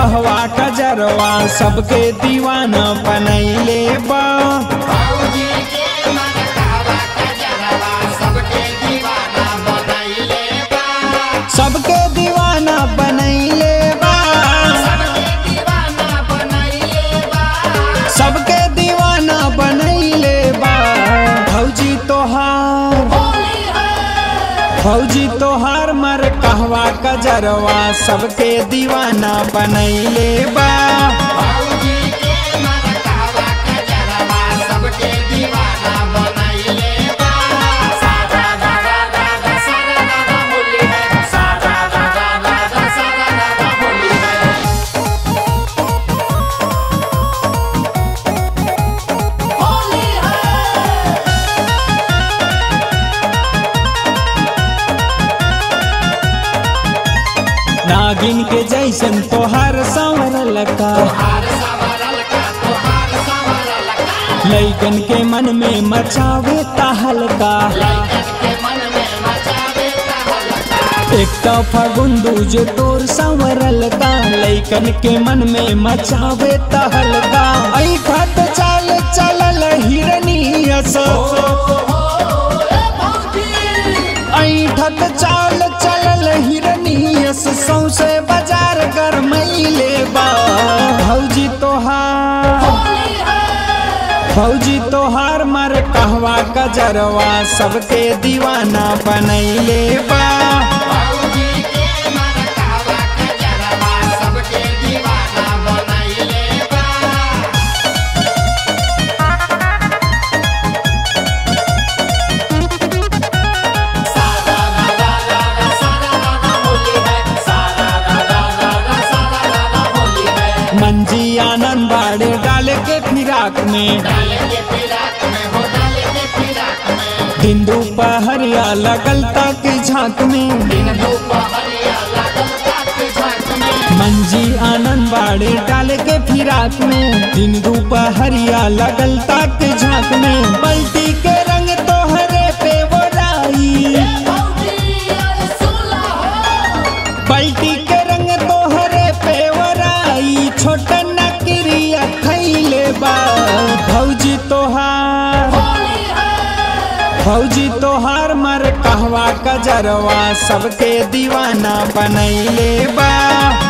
कहवा कजरवा सबके दीवाना बनैले बा भौजी के मन कहवा कजरवा सबके दीवाना बनैले बा सबके दीवाना बनैले बा सबके दीवाना बनैले बा सबके दीवाना बनैले बा भौजी तोहार होली है फौजी तोहार मर कहवा कजरवा सबके दीवाना बनैले बा भौजी के मन कहवा कजरवा सबके दीवाना बनैले बा सादा दादा दादा सादा दादा होली है सादा दादा दादा सादा दादा होली है होली है नागिन के जैसन तोहार संवरल का तोहार संवरल का तोहार संवरल का लैकन के मन में मचावे तहलका लइकन के मन में मचावे तहलका एक तो फगुंदू जो तोर संवरल का लैकन के मन में मचावे तहलका ऐठत चाल चलल हिरनियस ऐठत चाल चलल हिरनियस सौसे बाजार गरमैले बा भौजी तोहार फौजी तोहार मर कहवा कजरवा सबके दीवाना बनैले बा भौजी के मन कहवा कजरवा सबके दीवाना बनैले बा सादा दादा दादा सादा दादा होली है सादा दादा दादा सादा दादा होली है मंजी आनंद बाड़े डाले के फिराक में डाले के फिराक में हो डाले के फिराक में दिन दोपहरिया लगल तक झांक में दिन दोपहरिया लागल काट झांक में मंजी आनंद बाड़े डाले के फिराक में दिन दोपहरिया लगल तक झांक में बल्टी के रंग तोहरे पे बोराई भौजी अरे सुला हो पलटी के रंग तोहरे पे वराई छोट नकरिया खैले बा भौजी तोहार होली है फौजी तोहार मर कहवा कजरवा सबके दीवाना बनैले बा